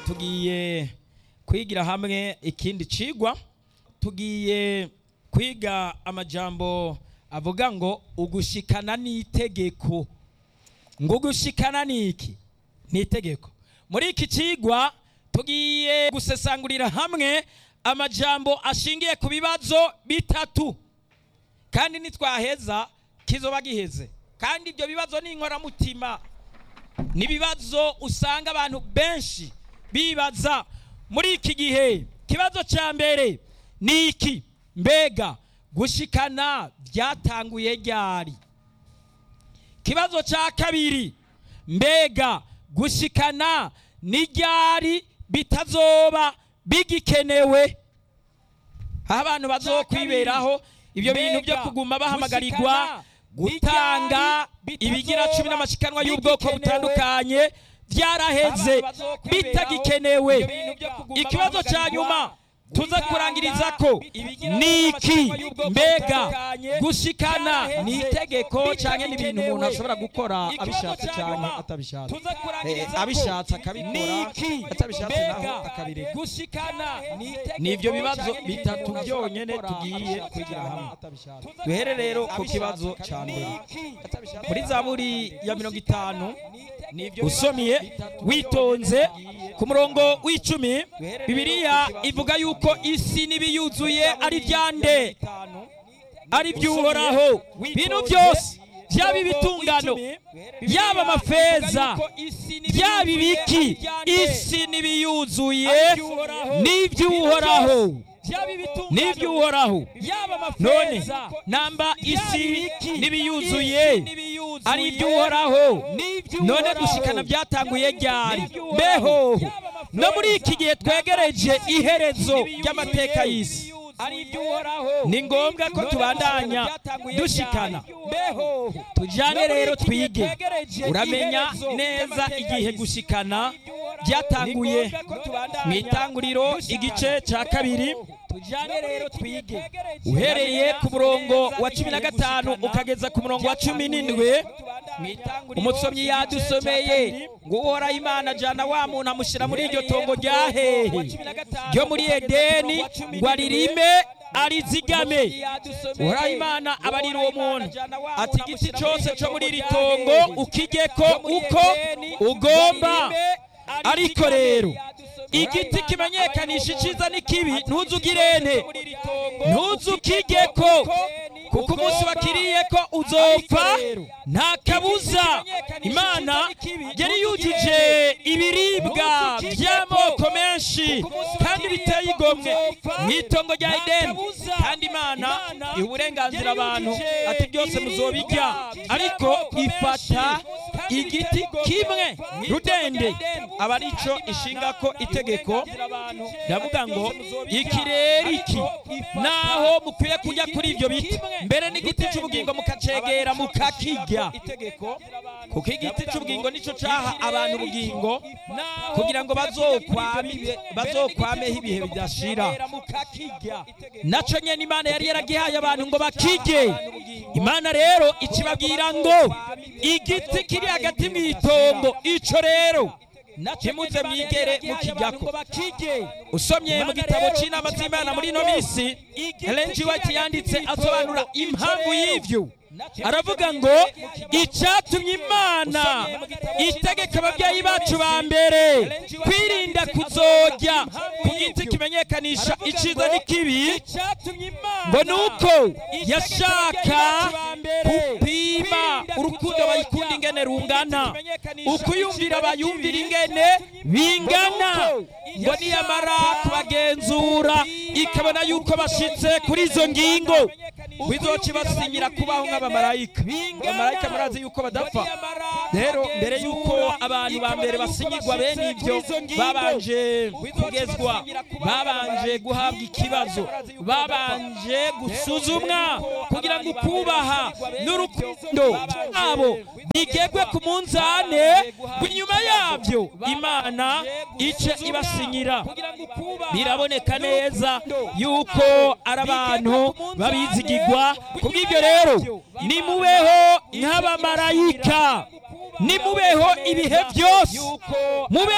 tugiye kwigira hamwe ikindi cigwa tugiye kwiga amajambo avuga ngo ugushikana n'itegeko ngo ugushikana niki ni itegeko muri iki cigwa tugiye gusesangurira hamwe amajambo ashingiye ku bibazo bitatu kandi nitwaheza kizoba giheze kandi ibyo bibazo ni inkoramutima ni ibibazo usanga abantu benshi bibaza muri iki gihe ikibazo cya mbere ni iki mbega gushikana byatanguye ryari ikibazo cya kabiri mbega gushikana ni ryari bitazoba bigikenewe aho abantu bazokwiberaho ibyo bintu byo kuguma bahamagarirwa gutanga ibigira cumi n'amashikanwa y'ubwoko butandukanye byaraheze bitagikenewe ikibazo cya nyuma tuza kurangiriza ko niki mbega gushikana ni itegeko cyane n'ibintu umuntu ashobora gukora abishatse cyane atabishatse abishatse akabikora atabishatse naho akabireka ni ibyo bibazo bitatu byonyine tugiye kwigira hamwe duhere rero ku kibazo cya mbere muri zaburi ya mirongo itanu usomye witonze ku murongo w'icumi bibiliya ivuga yuko isi n'ibiyuzuye ari byande ari by'uhoraho bintu byose byaba ibitungano yaba amafeza byaba ibiki isi n'ibiyuzuye n'iby'uhoraho n'iby'uhoraho none namba isi n'ibiyuzuye ari iby'uhoraho none gushikana byatanguye ryari mbeho no muri iki gihe twegereje iherezo ry'amateka y'isi ni ngombwa ko tubandanya dushikana tujyane rero twige uramenya neza igihe gushikana byatanguye mu itanguriro igice cya kabiri tujyane rero twige uhereye ku murongo wa cumi na gatanu ukageza ku murongo wa cumi n'indwi umusomyi yadusomeye ngo uhoraho imana ajyana wa muntu amushyira muri iryo tongo rya hehe ryo muri edeni ngo aririme arizigame uhoraho imana abarira uwo muntu ati igiti cyose cyo muri iri tongo ukijyeko uko ugomba ariko rero igiti kimenyekanisha icyiza n'ikibi ntuzugirene ntuzukijyeko kuko umunsi wakiriye ko uzopfa nta kabuza imana yari yujuje ibiribwa by'amoko menshi kandi biteye igomwe mu itongo rya edeni kandi imana iha uburenganzira abantu ati byose muzobijya ariko ifata igiti kimwe rudende aba ari cyo ishinga ko itegeko ndavuga ngo iki rero iki naho mukwiye kujya kuri ibyo biti mbere n'igiti cy'ubugingo mukacegera mukakijya kuko igiti cy'ubugingo nicyo cyaha abantu ubugingo kugira ngo bazokwameho ibihe bidashira nacyo nyine imana yari yaragihaye abantu ngo bakijye imana rero ikibabwira ngo igiti kiri hagati mu itongo icyo rero ntimuze mwigere mukijyako usomye mu gitabo cy'inama z'imana muri ino minsi Ellen G. White yanditse asobanura impamvu y'ibyo aravuga ngo icyatumye imana itegeka ababyeyi bacu ba mbere kwirinda kuzojya ku giti kimenyekanisha icyiza n'ikibi ngo ni uko yashaka gupima urukundo bayikunda ingene rungana ukuyumvira bayumvira ingene bingana ngo niyamara kubagenzura ikabona yuko bashyitse kuri izo ngingo bizoca ibasinyira kubaho nk'abamarayika abamarayika murazi yuko badapfa rero mbere yuko abantu ba mbere basinyirwa bene ibyo babanje kugezwa babanje guhabwa ikibazo babanje gusuzumwa kugira ngo ukubaha n'urukundo rwabo bigegwe ku munzane inyuma yabyo imana ice ibasinyira biraboneka neza yuko ari abantu babizigirwa kubw'ibyo rero nimubeho nk'abamarayika nimubeho ibihe byose mubeho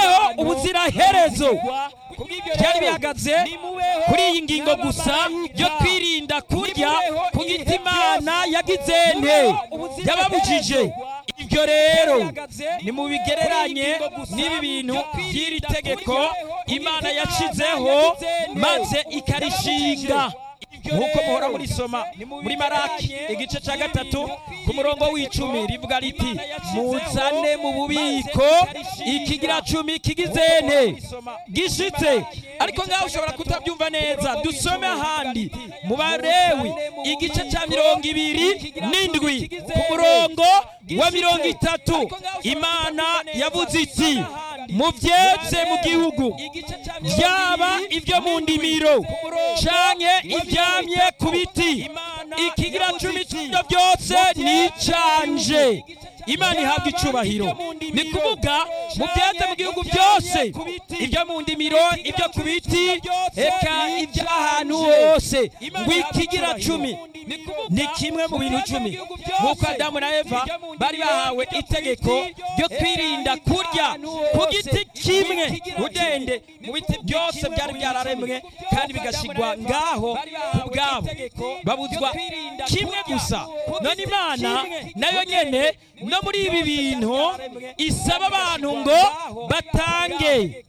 ubuziraherezo byari bihagaze kuri iyi ngingo gusa yo kwirinda kurya ku giti imana yagize nte yababujije ibyo rero ni mu bigereranye n'ibi bintu by'iri tegeko imana yashizeho maze ikarishinga nk'uko muhora murisoma muri maraki igice cya gatatu ku murongo w'icumi rivuga riti muzane mu bubiko ikigira cumi kigizene gishitse ariko ngaho ushobora kutabyumva neza dusome ahandi mu barewi igice cya mirongo ibiri n'indwi ku murongo wa mirongo itatu imana yavuze iti mubyetse mu gihugu byaba ibyo mu ndimiro canke ibyamye ku biti ikigira cumi cy'ibyo byose ni icanje imana ihabwa icubahiro ni kuvuga mu byatsi mu gihugu byose ibyo mu ndimiro ibyo ku biti eka iby'ahantu hose ngo ikigira cumi ni kimwe mu bintu icumi nk'uko adamu na eva bari bahawe itegeko ryo kwirinda kurya ku giti kimwe udende mu biti byose byari byararemwe kandi bigashyirwa ngaho ku bwabo babuzwa kimwe gusa none imana nayo nyene no muri ibi bintu isaba abantu ngo batange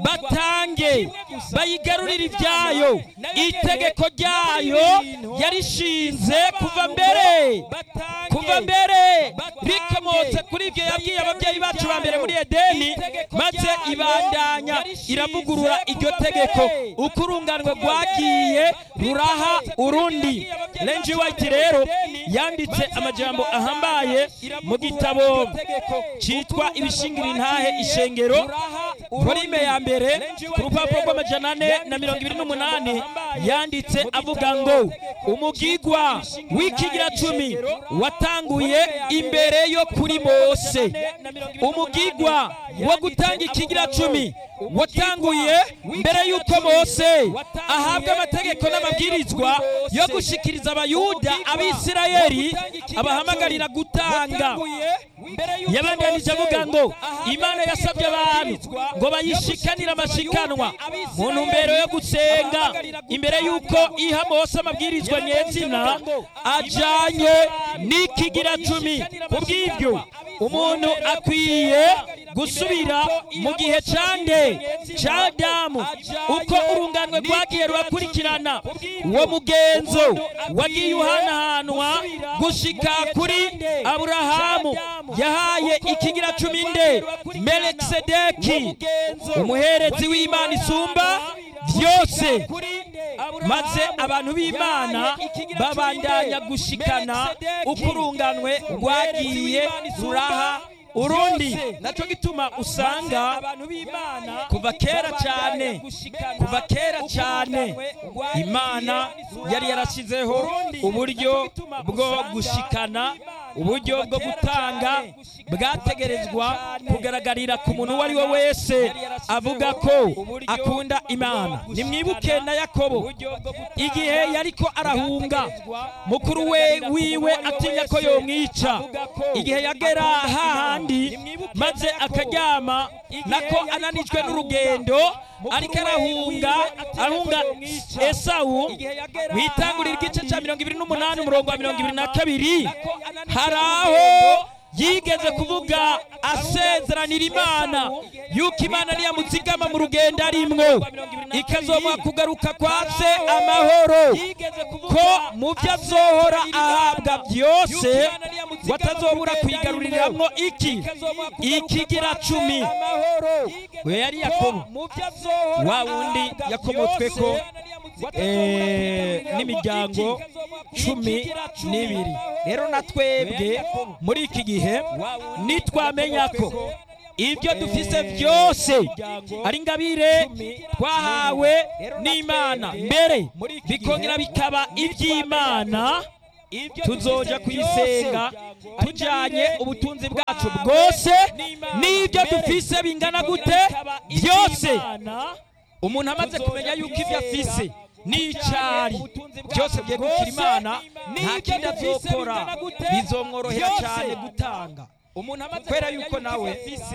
batange bayigarurire ibyayo itegeko ryayo yarishinze kuva mbere kuva mbere rikomotse kuri ibyo yabwiye ababyeyi bacu ba mbere muri edeni maze ibandanya iravugurura iryo tegeko uko urunganwe rwagiye ruraha urundi renji wayiti rero yanditse amajambo ahambaye mu gitabo cyitwa ibishingira intahe ishengero volume ya mbere ku rupapuro rw'amajana ane na mirongo ibiri n'umunani yanditse avuga ngo umugigwa w'ikigira cumi watanguye imbere yo kuri mose umugigwa wo gutanga ikigira cumi watanguye mbere y'uko mose ahabwa amategeko n'amabwirizwa yo gushikiriza abayuda abisirayeli abahamagarira gutanga yabandanije avuga ngo imana yasabye abantu ngo bayishikanire amashikanwa mu ntumbero yo gusenga imbere y'uko iha mose amabwirizwa nyezina ajanye n'ikigira cumi ku bw'ibyo umuntu akwiye gusubira mu gihe cande ca damu uko urunganwe rwagiye rurakurikirana uwo mugenzo wagiye uhanahanwa gushika kuri aburahamu yahaye ikigira cumi nde melekisedeki umuherezi w'imana isumba byose maze abantu b'imana babandanya gushikana uko urunganwe rwagiye ruraha urundi nacyo gituma usanga kuva kera cyane kuva kera cyane imana yari yarashyizeho uburyo bwo gushikana uburyo bwo gutanga bwategerezwa kugaragarira ku muntu uwo ari we wese avuga ko akunda imana nimwibuke na yakobo igihe yariko arahunga mukuru we wiwe atinya ko yomwica igihe yagera hahandi maze akaryama nako ananijwe n'urugendo ariko arahunga ahunga esawu witangurira igice cya mirongo ibiri n'umunani umurongo wa mirongo ibiri na kabiri hari aho yigeze kuvuga asezeranira imana yuko imana niyamuzigama mu rugendo arimwo ikazomuha kugaruka kwa se amahoro ko mu byo azohora ahabwa byose watazobura kwigaruriramwo iki ikigira cumi we yari yakobo wa wundi yakomotswe ko n'imiryango cumi n'ibiri rero na twebwe muri iki gihe nitwamenya ko ibyo dufise byose ari ingabire twahawe n'imana mbere bikongera bikaba iby'imana tuzoja kuyisenga tujanye ubutunzi bwacu bwose n'ibyo dufise bingana gute byose umuntu amaze kumenya yuko ibyo afise n'icyari byose byegukira imana nta kindi azokora bizomworohera cyane gutanga kubera yuko nawe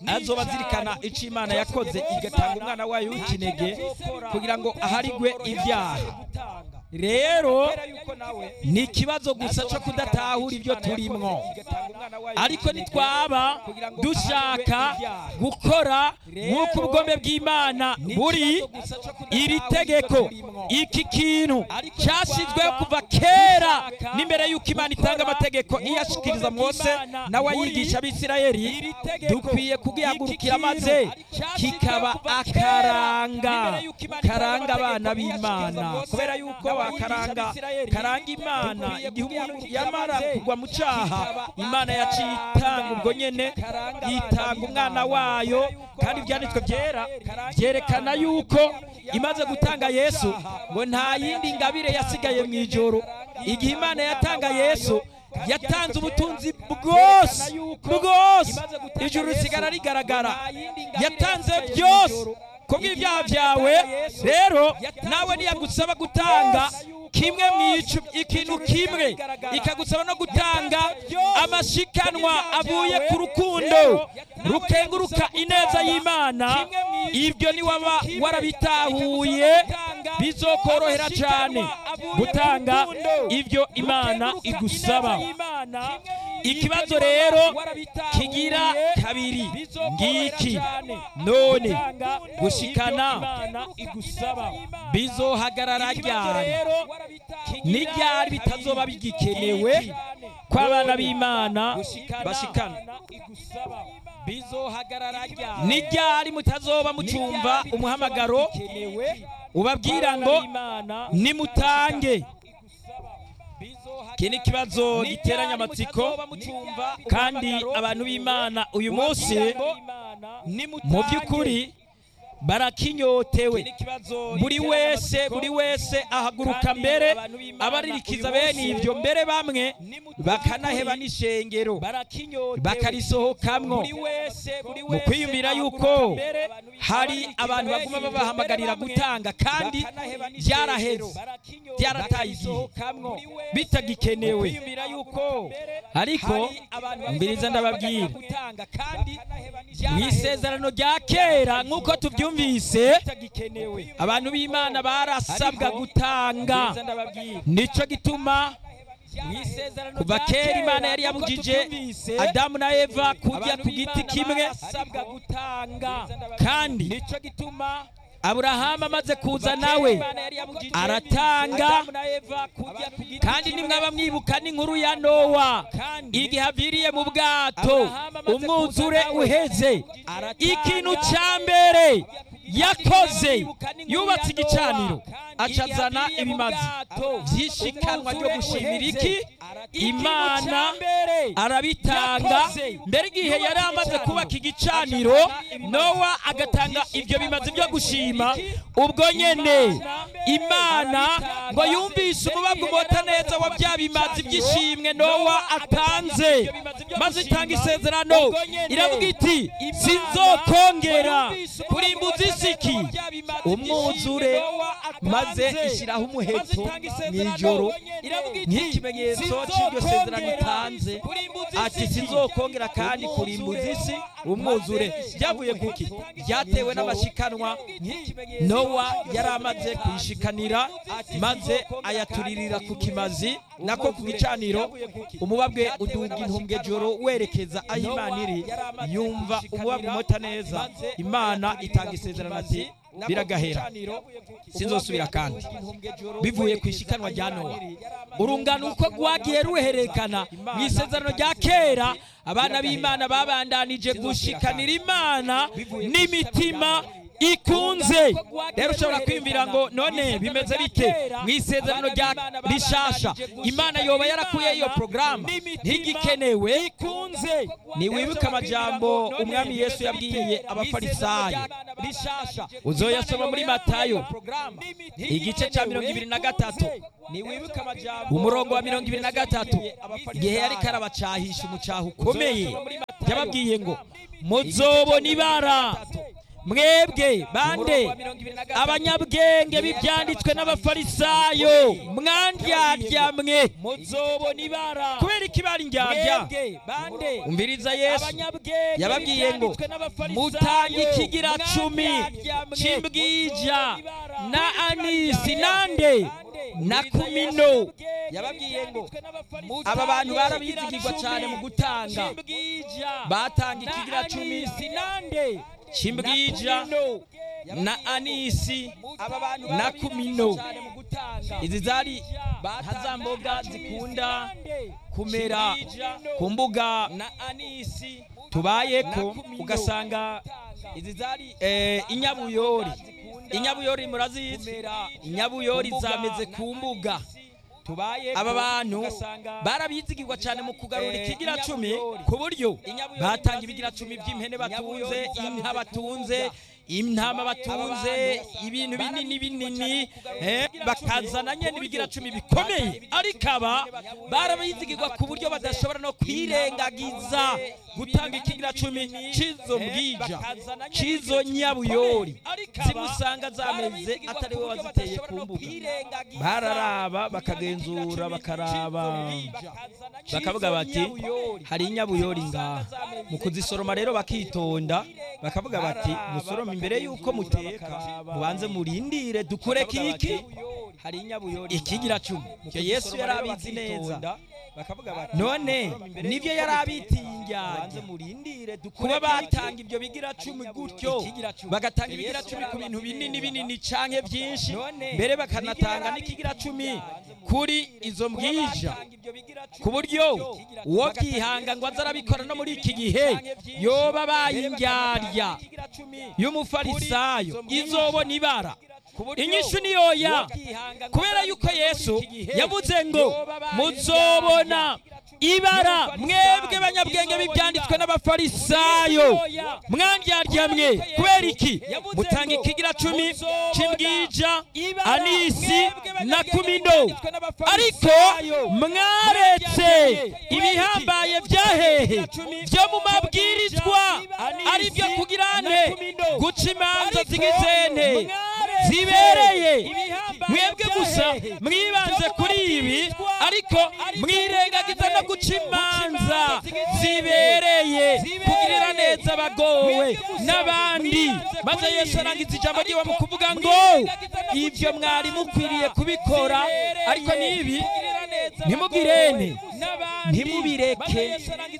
azoba azirikana icyo imana yakoze igatanga umwana wayo w'ikinege kugira ngo aharigwe ibyaha rero ni ikibazo gusa cyo kudatahura ibyo turimwo ariko nitwaba dushaka gukora nk'uko ubugombe bw'imana buri iri tegeko iki kintu cyashyizweho kuva kera n'imbere y'uko imana itanga amategeko iyashikiriza mose nawe ayigisha abisirayeli dukwiye kugihagurukira maze kikaba akaranga karanga abana b'imana kubera yuko karanga karanga imana igihe umuntu yamara kugwa mu cyaha imana yaciye itanga ubwo nyene yitanga umwana wayo kandi ibyanditswe byera byerekana yuko imaze gutanga yesu ngo nta yindi ngabire yasigaye mu ijoro igihe imana yatanga yesu yatanze ubutunzi bwose bwose ijuru risigara rigaragara yatanze byose kubw'ibyaha byawe rero nawe ntiyagusaba gutanga kimwe mu ikintu kimwe ikagusaba no gutanga amashikanwa avuye ku rukundo rukenguruka ineza y'imana ibyo niwaba warabitahuye bizokorohera cyane gutanga ibyo imana igusaba ikibazo rero kigira kabiri ngiki none gushikana bizohagarara ryari n'iryari bitazoba bigikenewe ko abana b'imana bashikana n'iryari mutazoba mucumva umuhamagaro ubabwira ngo nimutange iki ni ikibazo giteranya amatsiko kandi abantu b'imana uyu munsi mu by'ukuri barakinyotewe buri wese buri wese ahaguruka mbere abaririkiza bene ibyo mbere bamwe bakanaheba n'ishengero bakarisohokamwo mu kwiyumvira yuko hari abantu baguma babahamagarira gutanga kandi byaraheze byarataye igihe bitagikenewe ariko mbiriza ndababwira mu isezerano rya kera nk'uko tubyumva twumvise abantu b'imana barasabwa gutanga nicyo gituma kuva kera imana yari yabujije adamu na eva kujya ku giti kimwe kandi nicyo gituma aburahamu amaze kuza nawe aratanga kandi nimwaba mwibuka n'inkuru ya nowa igihe aviriye mu bwato umwuzure uheze ikintu cya mbere yakoze yubatse igicaniro acazana ibimazi by'ishikanwa ryo gushimira iki imana arabitanga mbere igihe yari amaze kubaka igicaniro nowa agatanga ibyo bimazi byo gushima ubwo nyene imana ngo yumvise umubabwa umota neza wa bya bimazi by'ishimwe nowa atanze maze itanga isezerano iravuga iti sinzokongera kurimbuza isiki umwuzure maze ishyiraho umuheto mu ijoro nk'ikimenyetso cy'iryo sezerano itanze ati sinzokongera kandi kurimbuza isi umwuzure byavuye kuki byatewe n'amashikanwa nowa yari amaze kuyishikanira maze ayaturirira ku kimazi nako ku gicaniro umubabwe uduga intumbwe joro werekeza aho imana iri yumva umubabwe umota neza imana itanga isezerano ati biragahera sinzosubira kandi bivuye ku ishikanwa rya nowa urungano uko rwagiye ruhererekana mu isezerano rya kera abana b'imana babandanije gushikanira imana n'imitima ikunze rero ushobora kwiyumvira ngo none bimeze bite mu isezerano rya rishasha imana yoba yarakuye iyo porogaramu ntigikenewe ntiwibuke amajambo umwami yesu yabwiye abafarisayo uzoyasoma muri matayo igice cya mirongo ibiri na gatatu umurongo wa mirongo ibiri na gatatu igihe yari karabacahisha umucaha ukomeye yababwiye ngo muzobona ibara mwebwe bande abanyabwenge b'ibyanditswe n'abafarisayo mwandyarya mwe muzobona ibara kubera iki bari indyarya mwebwe bande umviriza yesu abanyabwenge yababwiye ngo b'ibyanditswe n'abafarisayo, mutange ikigira cumi mwandyarya mwe, cy'imbwija muzobona ibara. na anisi nande na kumino yababwiye ngo aba bantu barabizigirwa cyane mu gutanga batanga ikigira cumi cy'imbwija na anisi aba bantu na kumino cyane mu gutanga izi zari nka za mboga zikunda kumera ku mbuga na anisi tubayeko ugasanga izi zari eh, inyabuyori inyabuyori murazizi inyabuyori zameze ku mbuga tubaye aba bantu barabizigirwa cyane mu kugarura ikigira cumi ku buryo batanga ibigira cumi by'impene batunze inka batunze intama batunze ibintu binini binini eh, bakazana nyene ibigira cumi bikomeye ariko aba barabizigirwa ku buryo badashobora no kwirengagiza gutanga ikigira cumi c'izo mbwija c'izo nyabuyori zimusanga zameze atari we waziteye ku mbuga bararaba bakagenzura bakaraba bakavuga bati hari inyabuyori ngaha mu kuzisoroma rero bakitonda bakavuga bati musorome imbere y'uko muteka mubanze murindire dukure kiki hari inyabuyori ikigira cumi icyo yesu yari abizi neza bakavuga bati none nibyo yari abitiye indyarya banze murindire dukure kuba batanga ibyo bigira cumi gutyo bagatanga ibigira cumi ku bintu binini binini canke byinshi mbere bakanatanga n'ikigira cumi kuri izo mbwija ku buryo uwo byihanga ngo aze arabikora no muri iki gihe yoba bayindyarya y'umufarisayo izobona ibara inyishu ni yoya kubera yuko yesu yavuze ngo muzobona ibara mwebwe banyabwenge b'ibyanditswe n'abafarisayo mwandyarya mwe kubera iki mutanga ikigira cumi cy'imbwija anisi na kumino ariko mwaretse ibihambaye byahehe byo mu mabwirizwa ari byo kugirane guca imanza z'igitsente zibereye mwebwe gusa mwibanze kuri ibi ariko mwirengagiza no guca imanza zibereye kugirira neza abagowe n'abandi maze yesu arangiza ijambo ryiwe mu kuvuga ngo ibyo mwari mukwiriye kubikora ariko n'ibi ntimugirene ntimubireke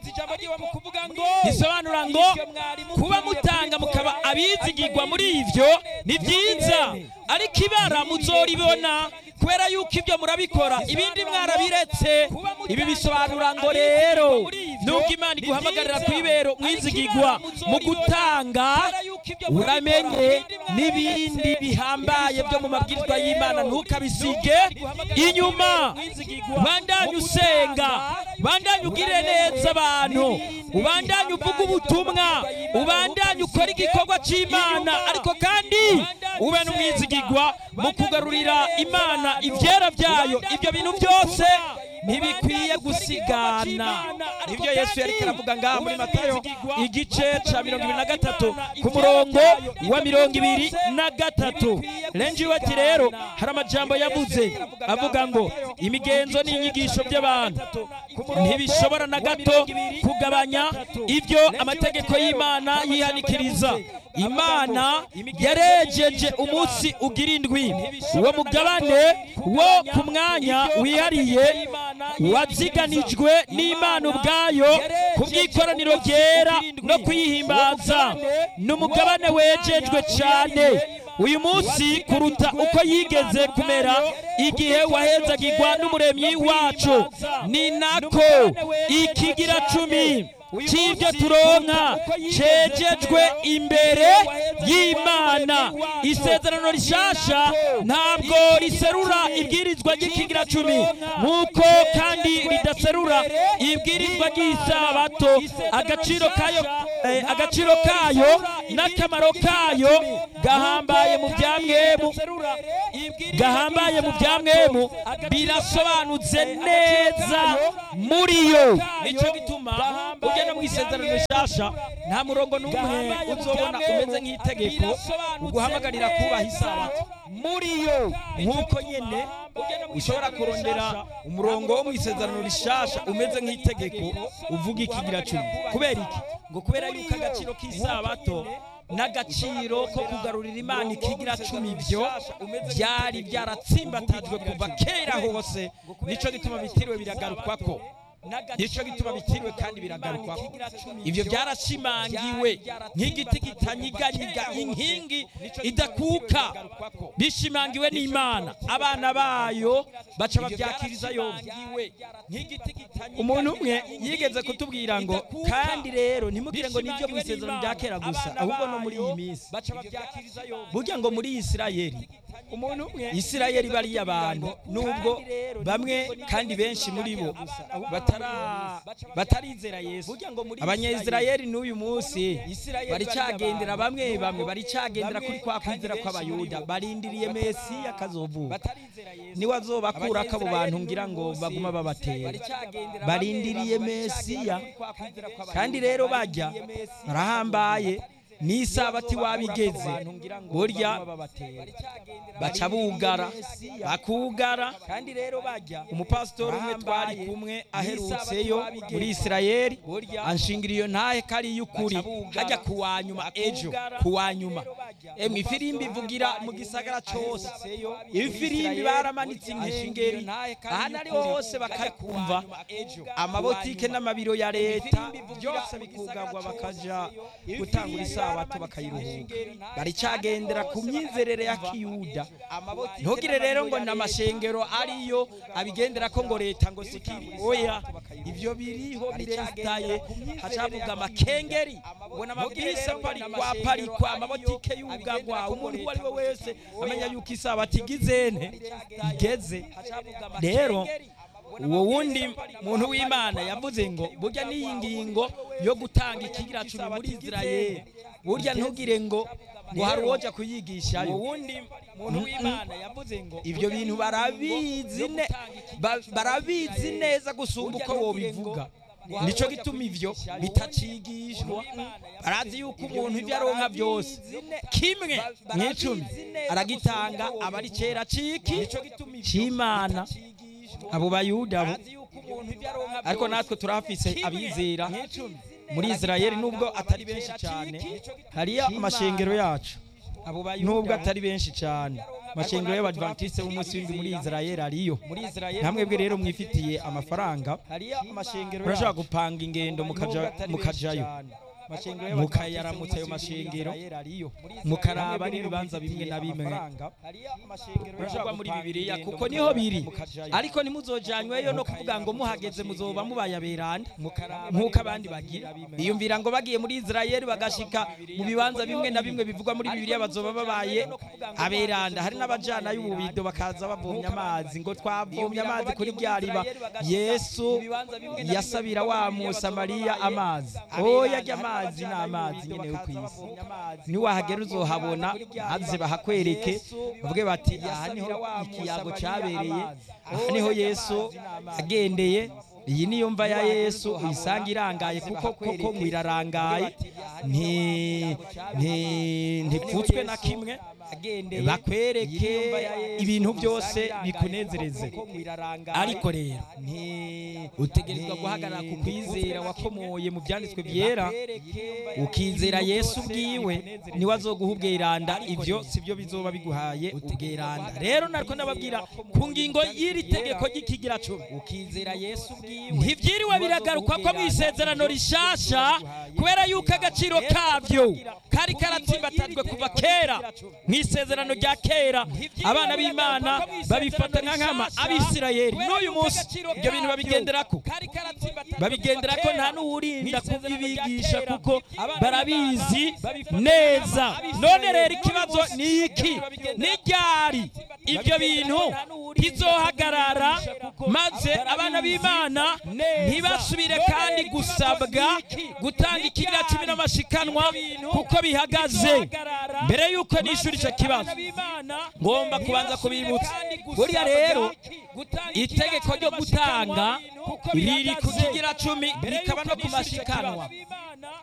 bisobanura ngo kuba mutanga mukaba abizigirwa muri ibyo ni byiza ariko ibara muzoribona kubera yuko ibyo murabikora ibindi mwarabiretse ibi bisobanura ngo rero nubwo imana iguhamagarira kwibera mwizigirwa mu gutanga uramenye n'ibindi bihambaye byo mu mabwirizwa y'imana ntukabisige inyuma bandanye usenga bandanye ugire neza abantu ubandanye uvuga ubutumwa ubandanye ukora igikorwa cy'imana ariko kandi ube n'umwizigirwa mu kugarurira imana ibyera byayo ibyo bintu byose ntibikwiye gusigana nibyo yesu yari karavuga ngaha muri matayo igice cya mirongo ibiri na gatatu ku murongo wa mirongo ibiri na gatatu renji wati rero hari amajambo yavuze avuga ngo imigenzo n'inyigisho by'abantu ntibishobora na gato kugabanya ibyo amategeko y'imana yihanikiriza imana yarejeje umunsi ugira indwi uwo mugabane wo ku mwanya wihariye waziganijwe n'imana ubwayo ku bw'ikoraniro ryera no kuyihimbaza ni umugabane wejejwe cyane uyu munsi kuruta uko yigeze kumera igihe wahezagirwa n'umuremyi wacu ni nako ikigira cumi cy'ibyo turonka cejejwe imbere y'imana isezerano rishasha ntabwo riserura ibwirizwa ry'ikigira cumi nk'uko kandi ridaserura ibwirizwa ry'isabato agaciro kayo eh, agaciro kayo n'akamaro kayo gahambaye mu bya mwemu gahambaye mu bya mwemu birasobanutse neza muri yo nicyo gituma ugenda mu isezerano rishasha nta murongo n'umwe uzobona umeze nk'itegeko uguhamagarira kubaha isabato muri yo nk'uko nyene ushobora kurondera umurongo wo mu isezerano rishasha umeze nk'itegeko uvuga ikigira cumi kubera iki ngo kubera yuko agaciro k'isabato n'agaciro ko kugarurira imana ikigira cumi byo byari byaratsimbatijwe kuva kera hose nico gituma bitiriwe biragarukwako nico gituma bitiriwe kandi biragarukwako ivyo byarashimangiwe nk'igiti gitanyiganyiga inkingi idakuka bishimangiwe n'imana abana bayo baca babyakiriza yombi umuntu umwe yigeze kutubwira ngo kandi rero ntimugire ngo nibyo mu isezerano rya kera gusa ahubwo no muri iyi minsi burya ngo muri isirayeli umuntu umwe isirayeli bariya abantu nubwo bamwe kandi benshi muri bo batara- batarizera yesu abanyayisirayeli n'uyu munsi baricagendera bamwe bamwe baricagendera kuri kwa kwizera kw'abayuda barindiriye mesiya kazovuka niwe azobakurako abo bantu ngira ngo baguma babatera barindiriye mesiya kandi rero bajya barahambaye n'isabati wabigeze burya baca bugara bakugara kandi rero bajya umupasitori umwe twari kumwe aherutseyo muri isirayeli anshingira iyo ntahe ko ari iy'ukuri hajya ku wa nyuma ejo ku wa nyuma emwe ifirimbi ivugira mu gisagara cyose ifirimbi baramanitse inkengeri ahantu ari hose bakakumva amabotike n'amabiro ya leta byose bikugagwa bakaja gutangura isabato bakayiruhuka baricagendera ku myizerere ya kiyuda ntugire rero ngo ni amashengero ariyo abigendera ko ngo leta ngo sikiri oya ibyo biriho biresitaye hacavuga amakengeri ubona amabisi aparikwa aparikwa amabotike yugagwa umuntu uwo ari we wese amenya yuko isabato igizene igeze rero uwo wundi muntu w'imana yavuze ngo burya n'iyi ngingo yo gutanga ikigira cumi muri isirayeli burya ntugire ngo ngo hari uwoja kuyigishayo uwundi muntu w'imana yavuze ngo ibyo bintu barabizi ne ba- barabizi neza gusumba uko wobivuga nico gituma ivyo bitacigishwa barazi yuko umuntu ivyo aronka byose kimwe mw'icumi aragitanga aba ari cera ciki c'imana abo bayuda bo ariko natwe turahafise abizera muri isirayeli nubwo atari benshi cyane hariyo amashengero yacu nubwo atari benshi cyane amashengero y'abadventiste b'umunsi w'indwi muri isirayeli ariyo muri isirayeli namwe bwe rero mwifitiye amafaranga hariyo amashengero murashobora gupanga ingendo mukaja mukajayo mukayaramutsa ayo mashengero mukaraba n'ibibanza bimwe na bimwe murashobora muri bibiliya kuko niho biri ariko ntimuzojanyweyo no kuvuga ngo muhageze muzoba mubaye aberanda nk'uko abandi bagira biyumvira ngo bagiye muri isirayeli bagashika mu bibanza bimwe na bimwe bivugwa muri bibiliya bazoba babaye aberanda hari n'abajana y'ububido bakaza bavomye amazi ngo twavomye amazi kuri rya riba yesu yasabira wa musamariya amazi oya ajya amazi ni amazi nyine yo ku isi niwahagera uzohabona maze bahakwereke bavuge bati aha niho ikiyago cyabereye aha niho yesu agendeye iyi niyo mva ya yesu uyisanga irangaye kuko koko ngo irarangaye nti- nti- ntipfutswe na kimwe bakwereke ibintu byose bikunezereze ariko rero utegerezwa guhagarara ku kwizera wakomoye mu byanditswe byera ukizera yesu ubwiwe niwe azoguha ubweranda ibyo si byo bizoba biguhaye ubweranda rero nariko ndababwira ku ngingo y'iri tegeko ry'ikigira cumi ukizera yesu ubwiwe ntibyiriwe biragaruka ko mu isezerano rishasha kubera yuko agaciro kabyo kari karatsimbatajwe kuva kera mu isezerano rya kera abana b'imana babifata nka nkama abisirayeli n'uyu munsi ibyo bintu babigenderako babigenderako nta n'uwurinda kubibigisha kuko barabizi neza none rero ikibazo ni iki ni ryari ibyo bintu bizohagarara maze abana b'imana ntibasubire kandi gusabwa gutanga ikigira cumi n'amashikanwa kuko bihagaze mbere y'uko nishyura icyo kibazo ngomba kubanza kubibutsa buriya rero itegeko ryo gutanga riri ku kigira cumi rikaba no ku mashikanwa